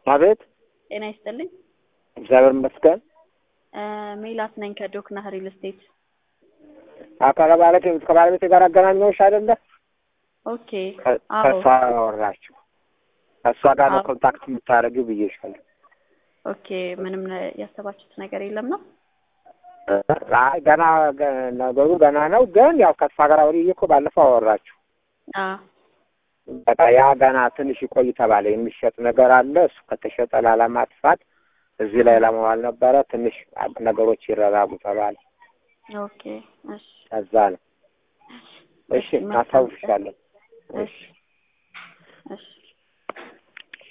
አቤት ጤና ይስጥልኝ። እግዚአብሔር ይመስገን። እ ሜላት ነኝ ከዶክና ሪል ስቴት። ከባለቤት ከባለቤቴ ጋር አገናኘሁሽ አይደለ? ኦኬ። ከ- አዎ ከእሷ አወራችሁ ከእሷ ጋር ነው አዎ። ኮንታክት የምታደርጊው ብዬሻለሁ። ኦኬ። ምንም ነ- ያሰባችሁት ነገር የለም ነው? አይ ገና ገ- ነገሩ ገና ነው፣ ግን ያው ከእሷ ጋር አውሪዬ እኮ ባለፈው አወራችሁ። አዎ በቃ ያ ገና ትንሽ ይቆይ ተባለ። የሚሸጥ ነገር አለ። እሱ ከተሸጠ ላለማጥፋት እዚህ ላይ ለመዋል ነበረ። ትንሽ ነገሮች ይረጋጉ ተባለ። ኦኬ። እሺ ከዛ ነው። እሺ እሺ፣ መልካም ቀን። እናስታውሻለን። እሺ